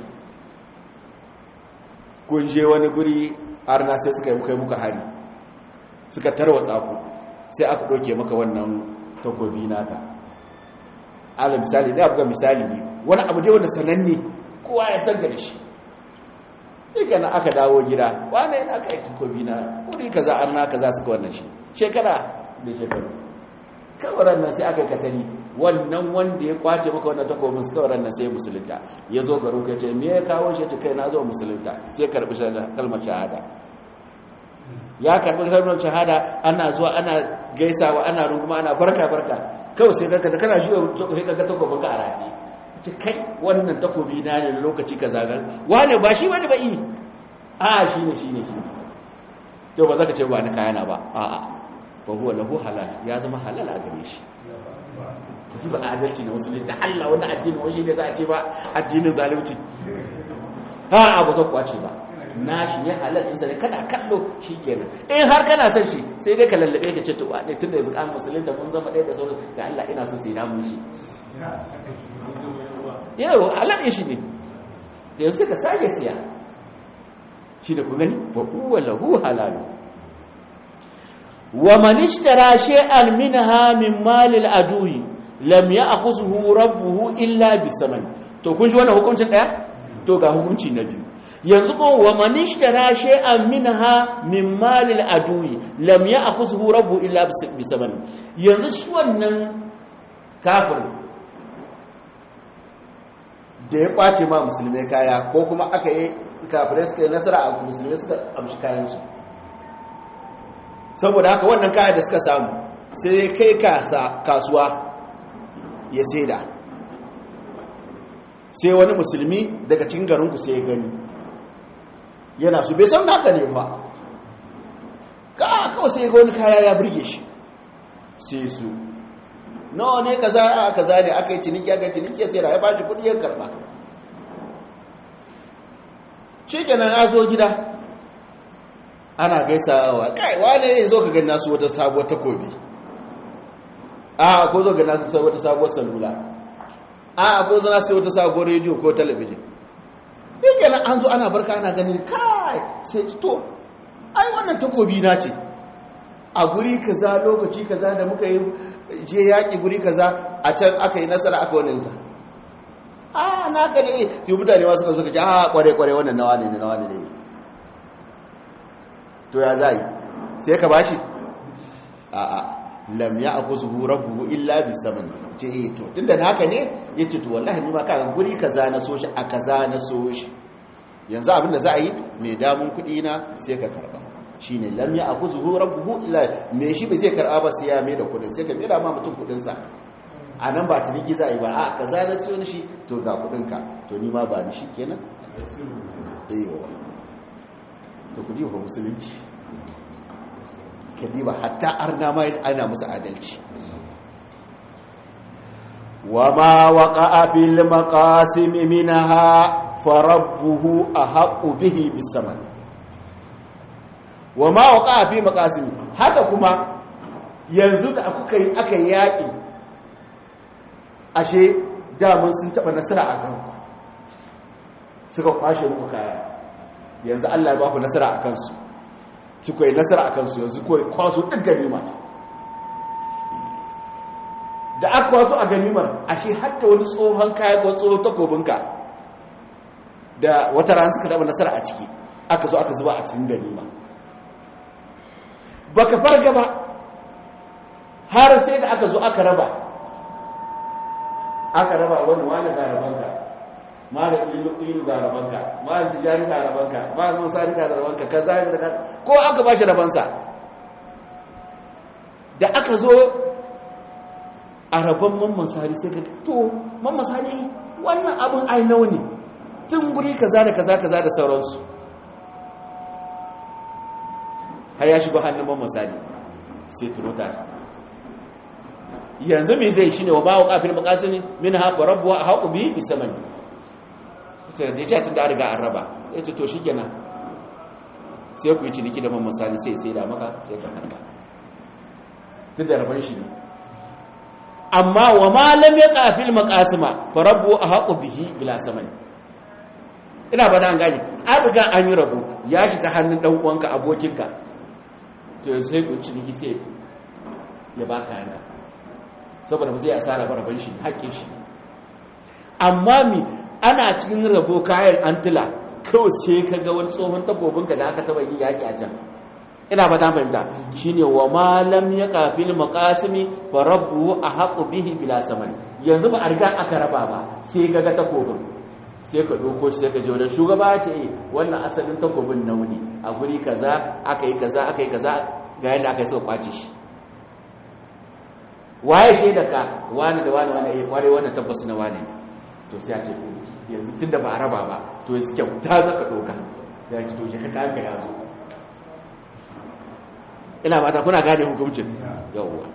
kun je wani guri arna sai suka yi kai muka hari suka tarwatsa ku sai aka ɗauke maka wannan takobi naka ala misali ne abuga misali ne wani abu dai wanda sananne kowa ya san ka da shi duka na aka dawo gida wane yana aka yi takobi na wuri kaza arna kaza suka wannan shi shekara da shekaru kawaran nan sai aka yi katari wannan wanda ya kwace maka wannan takobin su kawaran nan sai musulunta ya zo garin ka ce me ya kawo shi ta kai na zo musulunta sai karbi kalmar shahada ya karbi kalmar shahada ana zuwa ana gaisawa ana runguma ana barka barka kawai sai ka kana shi sai ka ga takobin ka a rati ta kai wannan takobi na ne lokaci ka zagar wane ba shi wani ba yi a shi ne shi ne shi ne to ba za ka ce ba ni kayana ba a'a ba huwa lahu halal ya zama halal a gare shi ji ba adalci na musulmi da Allah wani addini wani ne za a ce ba addinin zalunci ha abu ta kwace ba na shi ne halal ɗinsa ne kana kallo shi kenan in har kana son shi sai dai ka lallabe ka ce to ne tun da yanzu an musulun ta mun zama ɗaya da sauran da Allah ina so sai na mun shi yau halal ɗin shi ne yanzu ka sake siya shi da ku gani ba kuwa lahu halalu wa man ishtara shay'an minha min malil adui lam ya'khudhu rabbuhu illa bisaman to kun ji wannan hukuncin daya to ga hukunci na biyu yanzu ko wa man ishtara shay'an minha min malil adui lam ya'khudhu rabbuhu illa bisaman yanzu shi wannan kafir da ya kwace ma musulmai kaya ko kuma aka yi kafirai suka yi nasara a musulmai suka amshi kayansu saboda haka wannan kayan da suka samu sai kai kasuwa ya saida sai wani musulmi daga cikin garinku sai ya gani yana su bai san naka ne ba ka kawai sai ga wani kaya ya burge shi sai su nawa ne kaza a kaza ne aka yi ciniki aka yi ciniki ya sai da ya bashi kudi ya karba shi kenan ya zo gida ana gaisawa kai wane ne zo ka gani nasu wata sabuwar takobi a ko zo ga nasu wata sabuwar salula a ko zo nasu wata sabuwar rediyo ko talabijin shi kenan an zo ana barka ana gani kai sai to ai wannan takobi na ce a guri kaza lokaci kaza da muka yi je yaƙi guri kaza a can aka yi nasara aka wani ta a na ka ne yi mutane wasu kan suka ce a kware-kware wannan nawa ne nawa ne ne to ya za yi sai ka bashi a a lam ya aku zuhu rabu illa bi saman ce eh to tunda na haka ne ya ce to wallahi ni ma ka guri kaza na so shi a kaza na so shi yanzu abin da za a yi mai damun kuɗi na sai ka karba shi ne lam ya aku zuhu rabu illa me shi bai zai karba ba sai ya mai da kuɗin sai ka mai da ma mutum kuɗinsa a nan ba ciniki za a yi ba a ka za na siyo shi to ga kudinka to ni ma ba ni shi kenan ewa to kudi wa musulunci ka diba hatta arna ma ana musu adalci wa ma waqa bil maqasim minha farabbuhu ahqqu bihi bisaman wa ma waqa fi maqasim haka kuma yanzu da kuka yi aka yaki ashe damun sun taba nasara a kanku suka kwashe muku kaya yanzu Allah ya baku nasara a kansu suka yi nasara a kansu yanzu kawai kwaso duk ganima da aka kwaso a ganimar ashe hatta wani tsohon kaya ko tsohon takobinka da wata ran suka taba nasara a ciki aka zo aka zuba a cikin ganima baka farga ba har sai da aka zo aka raba aka raba wani wani ga rabanka malam ilu ga rabanka malam tijani ga rabanka malam musa ga rabanka kaza da kaza ko aka bashi rabansa da aka zo a rabon mamman sari sai ka to mamman sari wannan abin ai nawa ne tun guri kaza da kaza kaza da sauransu har ya shigo hannun mamman sari sai tunotar yanzu mai zai shi ne wa bawa kafin makasini min haɓa rabuwa a haƙu biyu bisa mani da ya ce tun da an riga an raba ya ce to shi kenan sai ku yi ciniki da mamman sani sai sai da maka sai ka karba tun da rabar shi ne amma wa ma lam yaqa fil maqasima fa rabbu ahaqu bihi bila samani ina ba da an gane an riga an yi rabu ya shiga hannun dan uwanka abokinka to sai ku ciniki sai ya baka yanka saboda ba zai asara ba rabon shi haƙƙin shi amma mi ana cikin rabo kayan antila kawai sai ka ga wani tsohon takobinka da aka taba yi yaƙi a can ina ba ta fahimta shine wa malam ya kafil maqasimi fa rabbu ahaqu bihi bila saman yanzu ba a riga aka raba ba sai ka ga takobin sai ka doko shi sai ka je wajen shugaba ce eh wannan asalin takobin nauni a guri kaza aka yi kaza aka yi kaza ga yadda aka yi so kwace shi waye ce da ka wani da wani wani eh kware wannan tabbas na wani ne to sai a ce yanzu tunda ba a raba ba to yanzu kyauta zaka doka ya ki doke ka kanka ya zo ina mata kuna gane hukuncin yawwa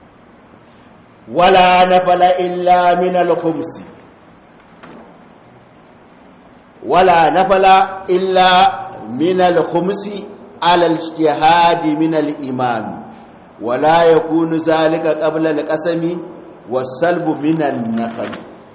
wala nafala illa min al-khums wala nafala illa min al-khums ala al-ijtihad min al-imam wala yakunu zalika qabla al-qasami was-salb min an-nafal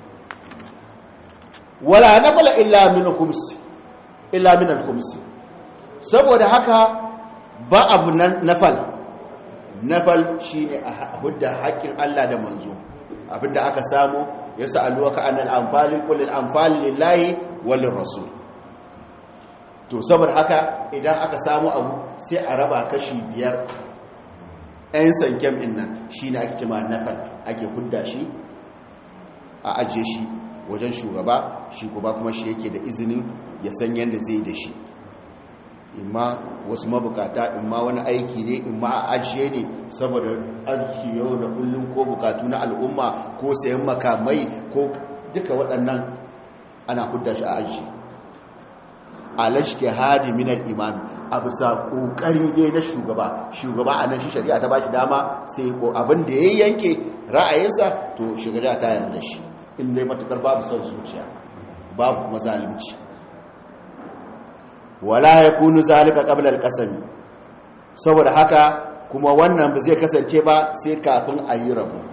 wala nafala illa min al-khums illa min al-khums saboda haka ba abu nafal nafal shi ne a hudda haƙƙin Allah da manzo abinda aka samu ya sa'aluwa ka annal amfali kullum amfali lillahi walin rasul to saboda haka idan aka samu abu sai a raba kashi biyar ɗayan sankem ɗin nan shi ne ake cima nafal ake hudda shi a ajiye shi wajen shugaba shi kuma kuma shi yake da izinin ya san yadda zai da shi imma wasu mabukata imma wani aiki ne imma a ajiye ne saboda arziki yau da kullum ko bukatu na al'umma ko sayan makamai ko duka waɗannan ana hudda shi a ajiye alashke hadi minar imam a bisa ƙoƙari ne na shugaba shugaba a nan shi shari'a ta ba shi dama sai ko abin da ya yanke ra'ayinsa to shugaba ta yarda shi in dai matukar babu son zuciya babu kuma zalunci wala ya kunu zalika qabla al-qasami saboda haka kuma wannan ba zai kasance ba sai kafin a yi rabu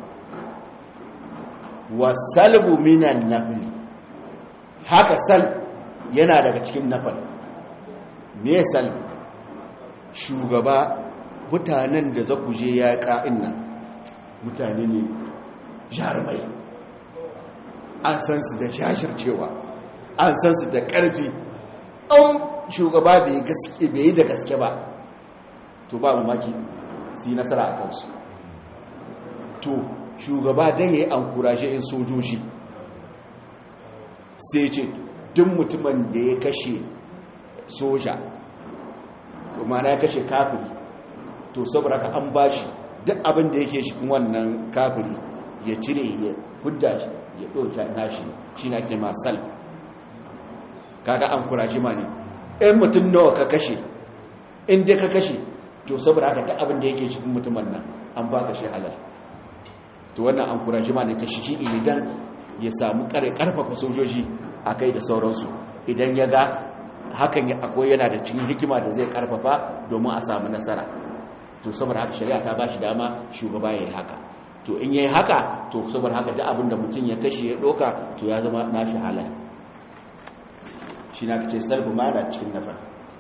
wa salbu minan nafli haka sal yana daga cikin nafal me salbu shugaba mutanen da za ku je ya ka'in nan mutane ne jarumai an san su da jashircewa an san su da ƙarfi an shugaba bai yi da gaske ba to ba mamaki su yi nasara a kansu to shugaba don ya yi an kurashe in sojoji sai ce duk mutumin da ya kashe soja kuma na ya kashe kafiri to saboda ka an bashi duk abin da yake shi wannan kafiri ya cire ya hudda shi ya ɗauka nashi shi na ake masal kaga an kurashe ma ne in mutum nawa ka kashe in dai ka kashe to saboda haka ta abin da yake cikin mutumin nan an baka shi halal to wannan an kura shi ma ne kashi shi idan ya samu kare karfafa sojoji a kai da sauransu idan ya ga hakan ya akwai yana da cikin hikima da zai karfafa domin a samu nasara to saboda haka shari'a ta bashi dama shugaba ya yi haka to in ya yi haka to saboda haka da abin da mutum ya kashe ya doka to ya zama nashi halal shi na kace salbu ma da cikin nafar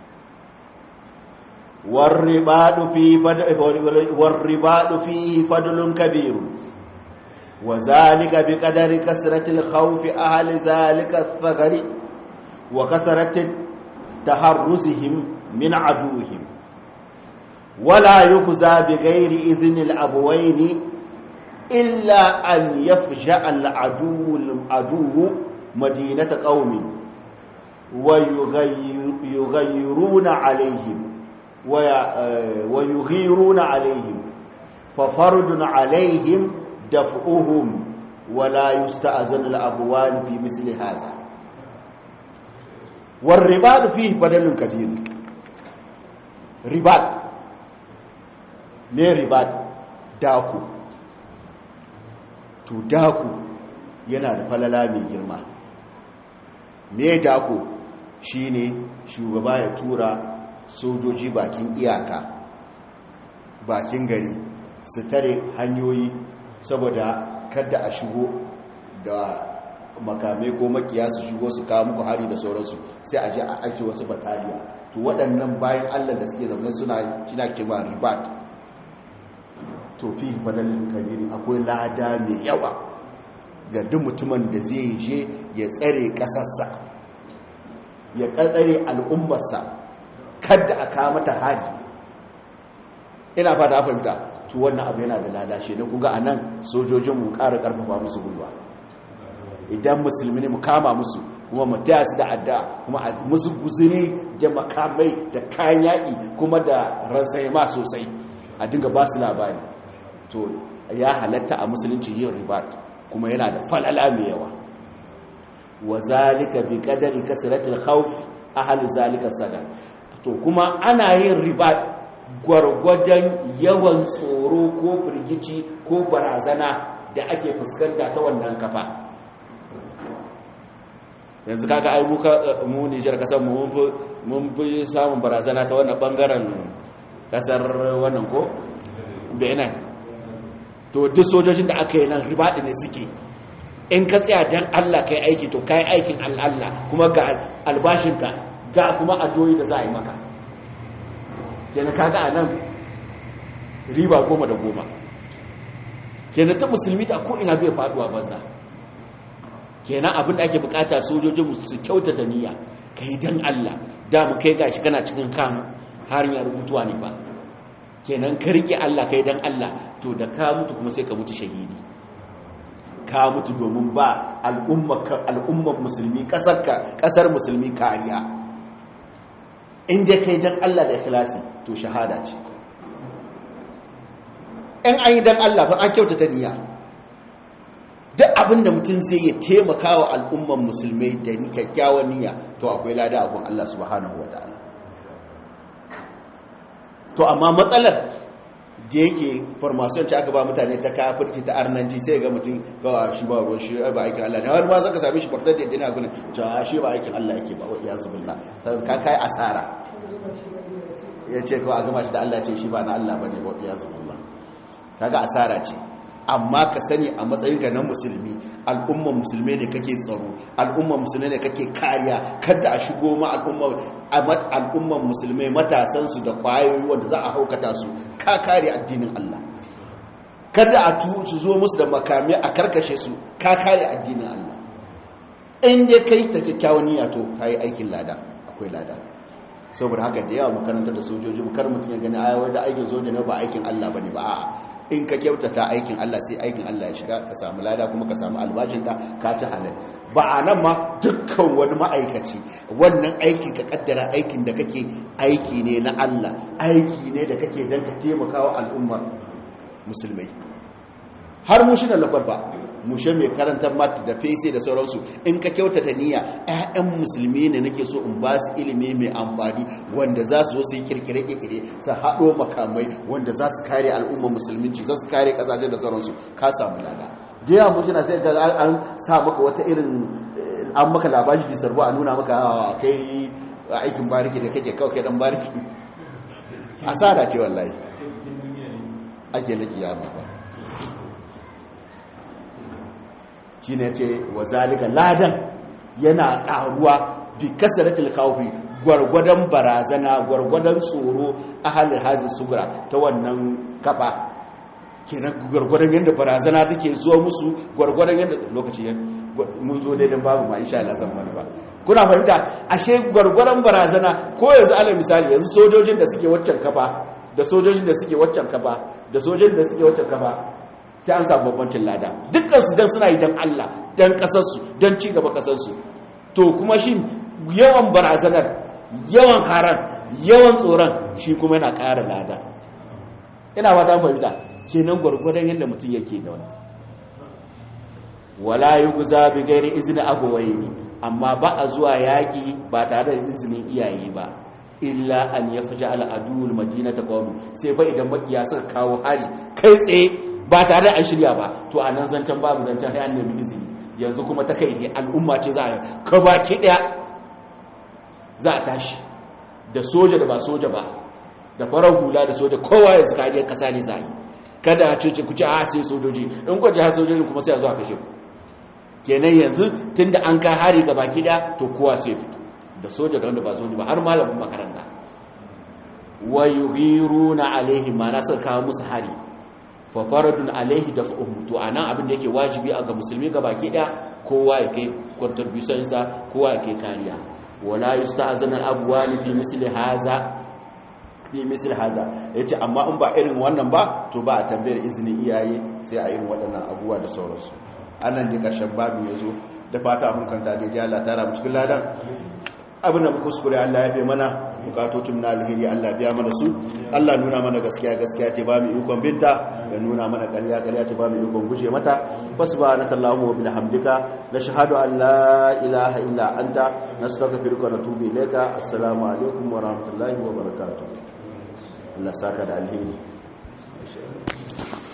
warribadu fi warribadu fi fadlun kabir wa zalika bi qadari kasrati al-khawf ahli zalika ath-thagari wa kasrati taharruzihim min aduwwihim ولا يخزى بغير إذن الأبوين إلا أن يفجأ العدو العدو مدينة قوم ويغيرون عليهم ويغيرون عليهم ففرد عليهم دفعهم ولا يستأذن الأبوان في مثل هذا والرباط فيه بدل كثير رباط ne ribat daku to daku yana da falala mai girma me daku shine shugaba ya tura sojoji bakin iyaka bakin gari su tare hanyoyi saboda kada a shigo da makamai ko makiya su shigo su kawo muku hari da sauransu sai a je a ake wasu bataliya to waɗannan bayan allah da suke zaune suna kina kima ribat to fi fadalin kabiri akwai lada mai yawa ga duk mutumin da zai je ya tsare ƙasarsa ya tsare al'ummarsa kada a kawo mata hari ina fata fahimta to wannan abu yana da lada shi ne kunga a nan sojojinmu ƙara ƙarfafa musu gwiwa idan musulmi ne mu kama musu kuma mu taya su da adda kuma a musu guzuri da makamai da kayan yaƙi kuma da ransayama sosai a dinga ba su labari to ya halatta a musulunci yin ribat kuma yana da falala mai yawa wa zalika bi qadari kasratil khawf ahli zalika sadar to kuma ana yin ribat gwargwadon yawan tsoro ko firgici ko barazana da ake fuskanta ta wannan kafa yanzu kaga ai mu Nijar kasar mu mun fi samun barazana ta wannan bangaren kasar wannan ko Benin to duk sojojin da aka yi nan ribaɗi ne suke in ka tsaya dan Allah kai aiki to kai aikin Allah kuma ga albashinka ga kuma addu'o'i da za a yi maka kenan kaga anan riba goma da goma kenan ta musulmi ta ko ina bai faduwa banza kenan abin da ake bukata sojojin su kyautata niyya kai dan Allah da mu kai gashi kana cikin kan hanyar mutuwa ne ba kenan ka rike Allah kai dan Allah to da ka mutu kuma sai ka mutu shahidi ka mutu domin ba al'ummar musulmi kasarka kasar musulmi kariya in dai kai dan Allah da ikhlasi to shahada ce in an yi dan Allah fa an kyautata niyya duk abin da mutum zai yi taimaka wa al'ummar musulmai da kyakkyawan niyya to akwai lada abin Allah subhanahu wa ta'ala to amma matsalar da yake farmasiyon ce aka ba mutane ta kafirci ta arnanci sai ga mutum gawa shi ba ruwan shi ba aikin Allah ne har ma zaka same shi kwartar da yana gudun cewa shi ba aikin Allah yake ba wa iyazu billah sai ka kai asara ya ce kawai a gama shi da Allah ce shi ba na Allah bane wa iyazu billah kaga asara ce amma ka sani a matsayinka na musulmi al'umman musulmai ne kake tsaro al'umman musulmai ne kake kariya kada a shigo ma al'umman musulmai matasansu da kwayoyi wanda za a haukata su ka kare addinin Allah kada a su zo musu da makami a karkashe su ka kare addinin Allah in dai kai ta kyakkyawan niyya to kai aikin lada akwai lada saboda haka da yawa makarantar da sojoji kar mutum ya gani ayawar da aikin soja ne ba aikin Allah bane ba a'a in ka kyautata aikin Allah sai aikin Allah ya shiga ka samu lada kuma ka samu albashinka ka ci halal ba a nan ma dukkan wani ma'aikaci wannan aikin ka kaddara aikin da kake aiki ne na Allah aiki ne da kake don ka taimaka wa al'ummar musulmai har mushi na lafar ba mushe mai karantar mata da fese da sauransu in ka kyautata niyya 'ya'yan musulmi ne nake so in ba su ilimi mai amfani wanda za su zo su yi kirkire-kirkire su haɗo makamai wanda za su kare al'ummar musulminci za su kare ƙasashe da sauransu ka samu lada da yawa mushi na sai ga an sa maka wata irin an maka labari da sarbo a nuna maka kai aikin bariki da kake kawai kai dan bariki asara ce wallahi ake na kiyama ba shi ne ce wa zalika ladan yana ƙaruwa bi kasaratul khawfi gwargwadon barazana gwargwadon tsoro a halin hazin sugura ta wannan kafa kenan gwargwadon yadda barazana take zuwa musu gwargwadon yadda lokaci mun zo daidan babu ma insha Allah zan fara ba kuna fahimta ashe gwargwadon barazana ko yanzu alal misali yanzu sojojin da suke waccan kafa da sojojin da suke waccan kafa da sojojin da suke waccan kafa sai an samu babbancin lada dukkansu don suna yi don Allah don kasarsu don ci gaba kasarsu to kuma shi yawan barazanar yawan haran yawan tsoron shi kuma yana ƙara lada ina ba ta fahimta kenan gwargwadon yadda mutum yake da wani wala yi guza bi gairi izinin abuwai ne amma ba a zuwa yaƙi ba tare da izinin iyaye ba illa an ya fi ja'ala aduwul madina ta kawo sai fa idan makiya suka kawo hari kai tsaye ba tare da an shirya ba to a nan zancen babu zancen sai an nemi izini yanzu kuma ta kai ne al'umma ce za a ka baki daya za a tashi da soja da ba soja ba da farar hula da soja kowa yanzu kariyar kasa ne za a yi kada a ce ku ce a sai sojoji in ku ji har sojoji kuma sai a zo a kashe ku kenan yanzu tunda an ka hari ga baki da to kowa sai fito da soja da wanda ba soja ba har malamin makaranta wa yughiruna alaihi ma na suka kawo musu hari fa faradun alaihi da to anan abin da yake wajibi a ga musulmi ga baki da kowa ya kai contribution sa kowa ya kai kariya wala yusta'zana al-abwani fi misli haza fi misli haza yace amma in ba irin wannan ba to ba a tambayar izinin iyaye sai a irin waɗannan abubuwa da sauransu anan ne karshen babu yazo da fata mun kanta da Allah tara mu cikin ladan abin da kuskure Allah ya fi mana bukatocin na alheri Allah biya mana su Allah nuna mana gaskiya gaskiya ce ba mu ikon binta da nuna mana ƙarya ƙarya ce ba mu ikon guje mata subhanaka allahumma wa bihamdika nashhadu an la ilaha illa anta nastaghfiruka wa natubu ilayka assalamu alaikum wa rahmatullahi wa barakatuh Allah saka da alheri